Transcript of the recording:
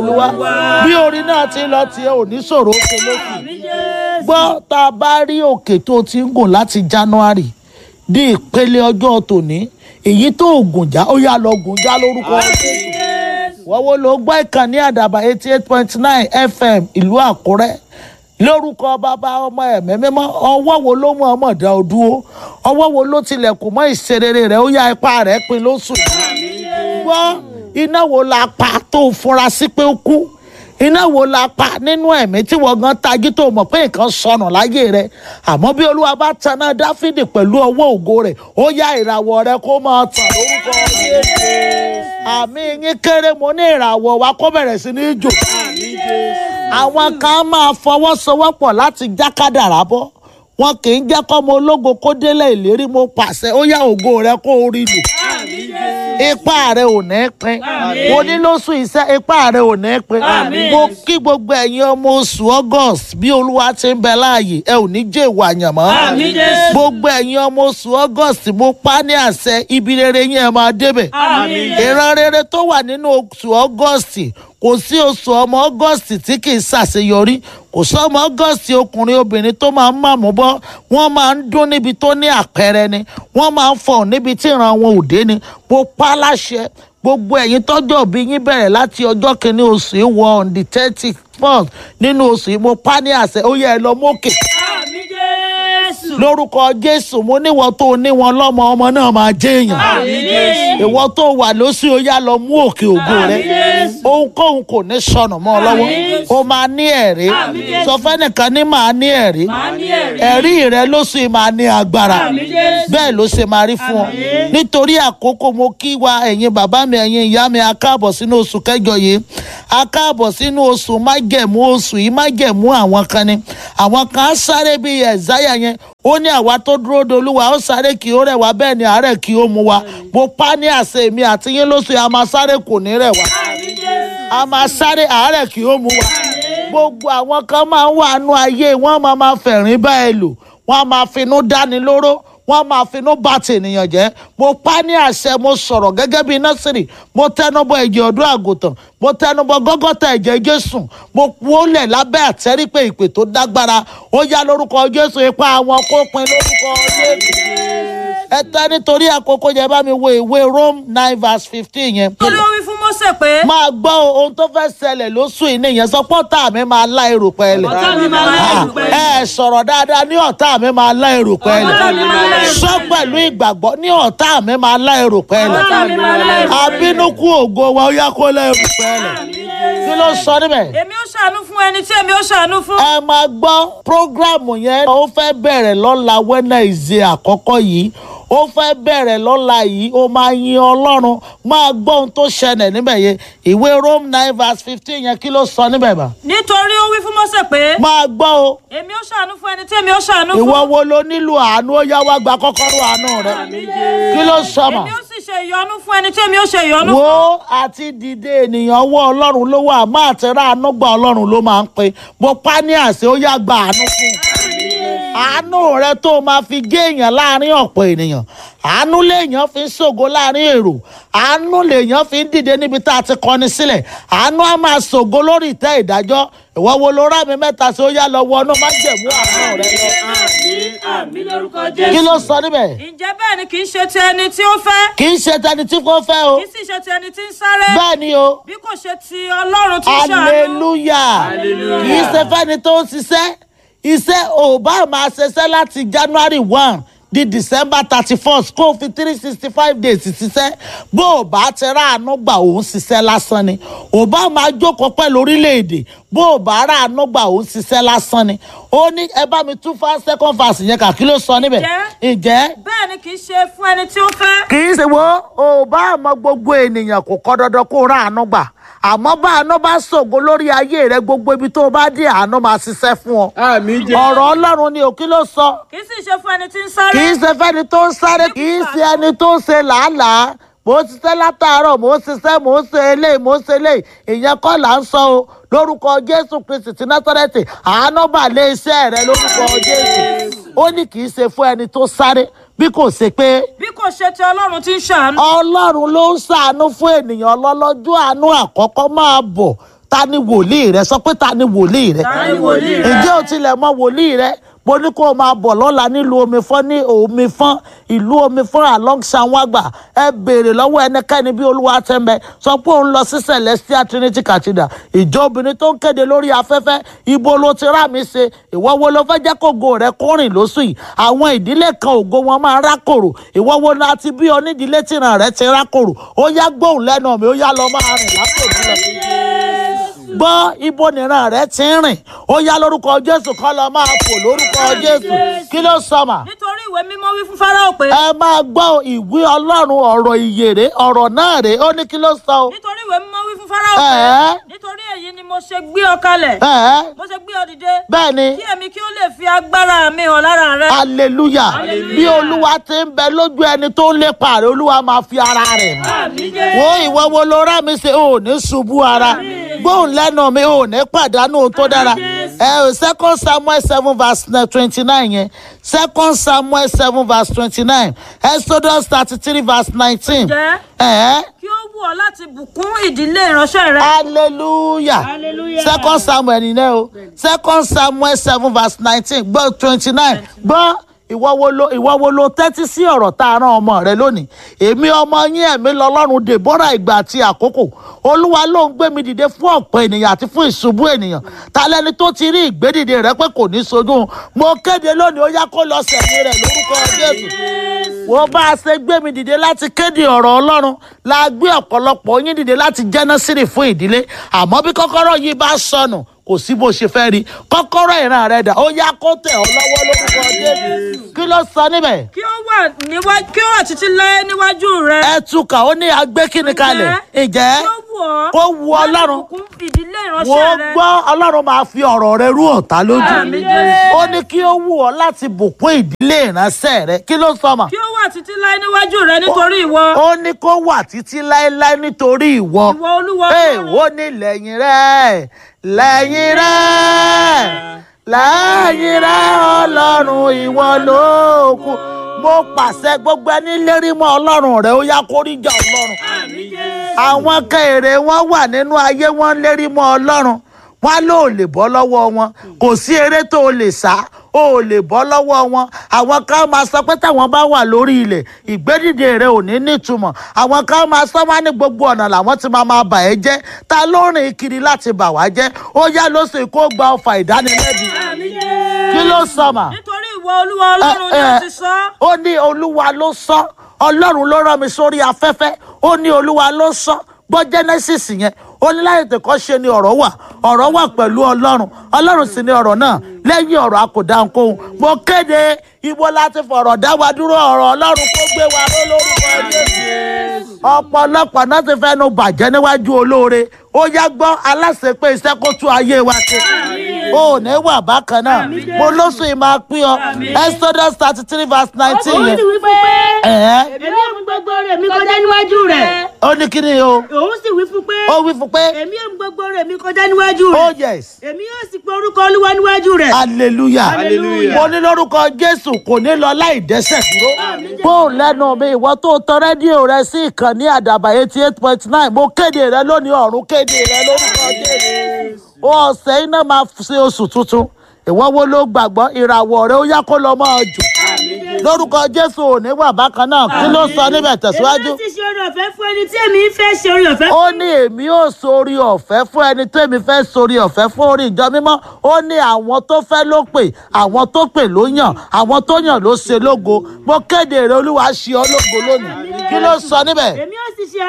olúwa bí orin náà ti lọ tiẹ̀ ò ní ṣòro ṣe lókè gbọ́ tá a bá rí òkè tó ti ń gùn láti january di ìpele ọjọ́ tòní èyí tó gùn já ó yá lọ gùn já lórúkọ Jésù wọ́n wo ló gbọ́ ìkànnì àdàbà eighty eight point nine fm ìlú àkúrẹ́ lórúkọ bàbá ọmọ ẹ̀mí mímọ́ ọwọ́ wo ló mú ọmọ dá o dúró ọwọ́ wo ló tilẹ̀kùn mọ́ ìṣerere rẹ̀ ó yá ipá rẹ̀ pin lóṣù gbọ́ iná wo la pa tó fura sí pé ó kú iná wo la pa nínú ẹ̀mí tí wọ́n gan tají tó mọ̀ pé nǹkan sọnù láyé rẹ̀ àmọ́ bí olúwa bá taná dáfídì pẹ̀lú ọwọ́ ògo rẹ̀ ó yá ìràwọ̀ rẹ̀ kó máa tàn lórúkọ Jésù àmì yín kéré mo ní ìràwọ̀ wa kó bẹ̀rẹ̀ sí ní jò àwọn kan máa fọwọ́sowọ́pọ̀ láti já kádàrá bọ́ wọn kì í jẹ́ kọ́mọ ológo kó délé ìlérí mo pàṣẹ ó yá ògo rẹ̀ kó o rí lò ipa rẹ ò ní pín mo ní lóṣù iṣẹ́ ipa rẹ ò ní pín mo kí gbogbo ẹ̀yin ọmọ oṣù august bí olúwa ti ń bẹ láàyè ẹ ò ní jẹ́ ìwà àyànmọ́ gbogbo ẹ̀yin ọmọ oṣù august mo pa ní àṣẹ ibi rere yín ẹ máa débẹ̀ ìran rere tó wà nínú oṣù august kò sí oṣù ọmọ august tí kì í ṣàṣeyọrí kò sí ọmọ august ọkùnrin obìnrin tó máa ń màmú bọ́ wọ́n máa ń dún níbi tó ní àpẹẹrẹ ni wọ́n máa ń fọ̀ níbi tí ìran wọn ò dé ni mo pa láṣẹ gbogbo ẹ̀yin tọ́jọ́ bí yín bẹ̀rẹ̀ láti ọjọ́ kìíní oṣù yìí wọ on the thirty first nínú oṣù yìí mo pa ní àṣẹ ó yẹ ẹ lọ mókè lórúkọ jésù mo níwọ tó níwọn lọmọ ọmọ náà máa jẹ èèyàn ìwọ tó wà lóṣù ó yá lọ mú òkè ògo rẹ ohunkóhun kò ní sọnù mọ́ ọ lọ́wọ́ ó máa ní ẹ̀rí sọ fẹ́nìkan ní màá ní ẹ̀rí ẹ̀rí rẹ lóṣù yìí máa ní agbára bẹ́ẹ̀ ló ṣe máa rí fún ọ nítorí àkókò mo kí wa ẹ̀yin bàbá mi ẹ̀yin ìyá mi a káàbọ̀ sínú oṣù kẹjọ yìí a káàbọ̀ sínú oṣù májẹ̀mú oṣù yìí májẹ̀mú àwọn kan ni àwọn kan á sáré bíi ẹ̀záyà yẹn ó ní àwa tó dúró de olúwa ó sáré kí ó rẹ̀ wá bẹ́ẹ̀ ni àárẹ̀ kí ó mú wa mo pa ní àṣẹ mi àti yín lóṣù yìí a máa sáré kò ní rẹ̀ wá a máa sáré àárẹ̀ kí ó mú wa gbogbo àwọn kan máa ń wà nú ayé wọ́n máa máa fẹ̀rín bá ẹ lò wọ́n á máa finú dáni lóró wọ́n máa finú bá tènìyàn jẹ́ mo pa ní àṣẹ mo sọ̀rọ̀ gẹ́gẹ́ bíi nọ́sìrì mo tẹnubọ ẹ̀jẹ̀ ọdún àgùntàn mo tẹnubọ gọ́gọ́tà ẹ̀jẹ̀ jésù mo wólẹ̀ lábẹ́ àtẹ́rí pé ìpè tó dágbára ó yá lórúkọ jésù ipa àwọn kó pin lórúkọ jésù ẹ tẹ́ nítorí àkókò yẹn bá mi wo ìwé rome nine verse fifteen yẹn. ó ló wí fún Mósè pé. máa gbọ́ ohun tó fẹ́ ṣẹlẹ̀ lóṣù yìí nìyẹn sọ pé ọ̀tá mi máa lá èrò pẹ́ẹ́lẹ̀. ọ̀tá mi máa lá èrò pẹ́ẹ́lẹ̀. ẹ sọ̀rọ̀ dáadáa ní ọ̀tá mi máa lá èrò pẹ́ẹ́lẹ̀. ọ̀tá mi máa lá èrò sọ pẹ̀lú ìgbàgbọ́ ní ọ̀tá mi máa lá èrò pẹ́ẹ́lẹ̀. ọ̀tá mi máa lá èrò pẹ́ẹ́lẹ̀. abínúkú ògo wa ó yá kó lá èrò pẹ́ẹ́lẹ̀. kí ló sọ níbẹ̀? èmi ó ṣàánú fún ẹni tí èmi ó ṣàánú fún. ẹ máa gbọ́ prógrámù yẹn ó fẹ́ bẹ̀rẹ̀ lọ́la Wednesday àkọ́kọ́ yìí ó fẹ́ bẹ̀rẹ̀ lọ́la yìí ó máa yin ọlọ́run máa gbọ́ ohun tó ṣẹlẹ̀ níbẹ̀ yẹn ìwé Rome nine verse fifteen yẹn kí ló sọ níbẹ̀ bá. nítorí ó wí fún Mósè pé. máa gbọ́ o èmi ó ṣàánú fún ẹni tí èmi ó ṣàánú fún. ìwọ wo ló nílò àánú ó yá wá gba kọ́kọ́rọ́ àánú rẹ kí ló sọ mà. èmi ó sì ṣe ìyọ́nú fún ẹni tí èmi ó ṣe ìyọ́nú fún. wo àti dìde ènìyàn wọ ọlọ́run ló wà má àtẹ̀rà àánú gba ọlọ́run ló máa ń pe mo pa ní àṣẹ ó yá gba àánú fún un àánú rẹ tó máa fi gé èèyàn láàrin ọ̀pọ̀ ènìyàn àánú lèèyàn fi ń ṣògo láàrin èrò àánú lèèyàn fi ń dìde níbi tá a ti kọni sílẹ̀ àánú á máa ṣògo lórí ìtẹ́ ìdájọ́ ìwọ wo ló rá mi mẹ́ta sí ó yá lọ wọnú má jẹ̀mú àánú rẹ lọ. àmín àmín lórúkọ kí Jésù. ló sọ níbẹ̀ ǹjẹ́ bẹ́ẹ̀ ni kì í ṣe ti ẹni tí ó fẹ́. kì í ṣe tẹni tí kò fẹ́ o kì í sì ṣe ti ẹni tí ń sáré. bẹ́ẹ̀ ni o bí kò ṣe ti Ọlọ́run tí ń ṣàánú. hallelujah kì í ṣe fẹ́ni tó ń ṣiṣẹ́ iṣẹ́ ò bá máa ṣiṣẹ́ láti january one di december thirty first kó o fi three sixty five days ṣiṣẹ́ bó o bá ti ráàánú gbà òun ṣiṣẹ́ lásán ni ò bá máa jókòó pẹ̀lú orílẹ̀-èdè bó o bá ráàánú gbà òun ṣiṣẹ́ lásán ni ó ní ẹ bá mi tún fá second verse yẹn kà kí ló sọ níbẹ̀ Ǹjẹ́? ǹjẹ́ bẹ́ẹ̀ ni kì í ṣe fún ẹni tí ó fẹ́. kì í ṣe wo ò bá àmọ́ gbogbo ènìyàn kò kọ́ dandan kó rà àánú gbà àmọ́ bá àánú bá ṣògo lórí ayé rẹ gbogbo ibi tó o bá dé àánú máa ṣiṣẹ́ fún ọ. àmì jẹ́. ọ̀rọ̀ ọlọ́run ni òkí ló sọ kì í sì ṣe fún ẹni tí ń sáré. kì í ṣe fẹ́ni tó ń sáré kì í ṣe ẹni tó ń ṣe làálàá mò ń ṣiṣẹ́ látàárọ̀ mò ń ṣiṣẹ́ mò ń ṣe eléyìí mò ń ṣe eléyìí ìyẹn kọ́ là ń sọ o lórúkọ jésù kristi ti násárẹ́tì àánú bà lé iṣẹ́ rẹ lórúkọ jésù ó ní kì í ṣe fún ẹni tó sáré bí kò ṣe pé bí kò ṣe ti ọlọ́run tí ń ṣàánú. ọlọ́run ló ń ṣàánú fún ènìyàn lọ́lọ́jọ́ àánú àkọ́kọ́ máa bọ̀ ta ni wòlíì rẹ sọ pé ta ni wòlíì rẹ Ta ni wòlíì rẹ? ǹjẹ́ o tilẹ̀ mọ wòlíì rẹ mo ní kó o máa bọ̀ lọ́la nílùú omi fọ́n ní omi fọ́n ìlú omi fọ́n along sanwó-àgbà ẹ béèrè lọ́wọ́ ẹnikẹ́ni bí olúwa tẹ́ ń bẹ sọ pé òun lọ sí celestial trinity cathedral ìjọ obìnrin tó ń kéde lórí afẹ́fẹ́ ibo ló ti rà mí ṣe ìwọ wo ló fẹ́ jẹ́ kó ògo rẹ kó rìn lóṣù yìí àwọn ìdílé kan ògo wọn máa rákòrò ìwọ wo la ti bí onídìílé tìràn rẹ ti rákòrò ó yá gbóhùn lẹ́nu mi ó yá lọ máa rìn lákòrò lọ gbọ́ ibo nìran rẹ ti ń rìn ó yá lórúkọ jésù kọ́ lọ máa fò lórúkọ jésù kí ló sọmà nítorí ìwé mímọ́ wí fún fáráò pé ẹ máa gbọ́ ìwé ọlọ́run ọ̀rọ̀ ìyèrè ọ̀rọ̀ náà rè ó ní kí ló sọ o nítorí ìwé mímọ́ wí fún fáráò pé Ẹ̀ẹ́. nítorí èyí ni mo ṣe gbé ọ kalẹ̀ ẹ̀ẹ́ mo ṣe gbé ọ dìde bẹ́ẹ̀ ni kí èmi kí ó lè fi agbára mi hàn lára rẹ hallelujah bí olúwa ti ń bẹ lójú ẹni tó ń lépa rẹ olúwa máa fi ara rẹ̀ hàn wo ìwọ wo ló rá mi ṣe ò ní ṣubú ara gbóhùn lẹ́nu mi ò ní pàdánù ohun tó dára ẹ ò second samuel seven verse twenty nine yẹn second samuel seven verse twenty nine exodus thirty three verse nineteen Ǹjẹ́? ẹ̀ kí ó wù ọ láti bùkún ìdílé ìránṣẹ́ rẹ hallelujah second samuel nìyẹn o second samuel seven verse nineteen gbọ́ twenty nine gbọ́ ìwọ wo lo ìwọ wo lo tẹ́tí sí ọ̀rọ̀ tá a rán ọmọ rẹ lónìí èmi ọmọ yín ẹ̀mí lọ́lọ́run deborah ìgbà àti àkókò olúwa ló ń gbé mi dìde fún ọ̀pọ̀ ènìyàn àti fún ìṣubú ènìyàn ta lẹni tó ti rí ìgbédìde rẹ pé kò ní sojú mo kéde lónìí ó yá kó lọ sẹ̀mí rẹ̀ lórúkọ jésù wo bá a ṣe gbé mi dìde láti kéde ọ̀rọ̀ ọlọ́run la gbé ọ̀pọ̀lọpọ̀ yín dìde láti jẹ́nẹ́sìrì fún ìdílé àmọ́ bí kọ́kọ́rọ́ yìí bá sọnù kò sí bó ṣe fẹ́ rí kọ́kọ́rọ́ ìran rẹ̀ dà ó yá kó tẹ̀ ọ́ lọ́wọ́ lórúkọ jésù kí ló sọ níbẹ̀ kí ó wà níwájú kí ó wà títí láé níwájú rẹ ẹ túkà ó ní agbé kíni kalẹ̀ ǹjẹ́ kí ó wù ọ kó wu láti ọlọ́run bùkún ìdílé wo ìránṣẹ́ rẹ gbọ́ ọlọ́run máa fi ọ̀rọ̀ rẹ rú ọ̀tá lójú Àmín Jésù. ó ní kí ó wù ọ́ láti bùkún ìdílé ìránṣẹ́ rẹ kí ló sọ mà kí ó wà títí láé níwájú rẹ nítorí ìwọ ó ní kó wà títí láéláé nítorí ìwọ ìwọ olúwa ee Ọlọ́run. ó ní lẹ́yìn rẹ̀ lẹ́yìn rẹ̀ lẹ́yìn rẹ̀ ọlọ́run ìwọ ló kù mo pàṣẹ gbogbo ẹni lérí mọ́ ọlọ́run rẹ̀ ó yá kó rí jà ọlọ́run àwọn kẹrẹ wọn wà nínú ayé wọn lérí mọ́ ọlọ́run wọn ló lè bọ́ lọ́wọ́ wọn kò sí eré tó o lè sá o ò lè bọ́ lọ́wọ́ wọn àwọn kan máa sọ pé táwọn bá wà lórí ilẹ̀ ìgbédìde rẹ ò ní nítumọ̀ àwọn kan máa sọ wá ní gbogbo ọ̀nà làwọn ti máa máa bà ẹ́ jẹ́ ta ló rìn kiri láti bà wá jẹ́ ó yá ló sì kó gba ọfà ìdánilẹ́bi kí ló sọ mà nítorí ìwọ olúwa ọlọ́run ni ó ti sọ ó ní olúwa ló sọ ọlọ́run ló rán mi sórí afẹ́fẹ́ ó ní olúwa ló sọ gbọ́ genesis yẹn ó ní láyé tẹ̀kọ́ ṣe ni ọ̀rọ̀ wà ọ̀rọ̀ wà pẹ̀lú ọlọ́run ọlọ́run sì ni ọ̀rọ̀ náà lẹ́yìn ọ̀rọ̀ a kò dá nkóhun mo kéde ibo láti fọ̀rọ̀ dá wa dúró ọ̀rọ̀ ọlọ́run kó gbé wa ró lórúkọ jésù ọ̀pọ̀lọpọ̀ náà ti fẹ́nu bàjẹ́ níwájú olóore ó yá gbọ́ aláṣẹ pé iṣẹ́ kó tún ayé wa ṣe o ò ní wà bákan náà mo lóṣù yìí máa pín ọ exodus thirty three verse nineteen òun yẹn sì wí fún pé ẹ̀ẹ́ èmi ò mú gbogbo rẹ̀ mi kọjá níwájú rẹ̀ ó ní kí ni o òun sì wí fún pé ó wí fún pé èmi ò mú gbogbo rẹ̀ mi kọjá níwájú oh rẹ̀ yes èmi yóò sì pe orúkọ olúwa níwájú rẹ̀ hallelujah Hallelujah. mo ní lórúkọ jésù kò ní lọ láì dẹ́sẹ̀ dúró bóun lẹ́nu mi ìwọ tó tọ rédíò rẹ sí ìkànnì àdàbà eighty eight point nine mo kéde rẹ lónìí ọ̀run kéde rẹ lórúkọ jésù ọ̀sẹ̀ iná máa ṣe oṣù tuntun ìwọ wo ló gbàgbọ́ ìràwọ̀ rẹ ó yá kó lọ máa jù lórúkọ jésù ò ní wà bákan náà kí ló sọ níbẹ̀ èmi tẹ̀síwájú yóò sì ṣe oore ọ̀fẹ́ fún ẹni tí èmi ń fẹ́ ṣe oore ọ̀fẹ́ ó ní èmi ò sórí ọ̀fẹ́ fún ẹni tó èmi fẹ́ sórí ọ̀fẹ́ fún orí ìjọ mímọ́ ó ní àwọn tó fẹ́ ló pè àwọn tó pè ló yàn àwọn tó yàn ló ṣe lógo mo kéde rẹ olúwa ṣe ọ lógo lónìí kí ló sọ níbẹ̀ èmi yóò sì ṣe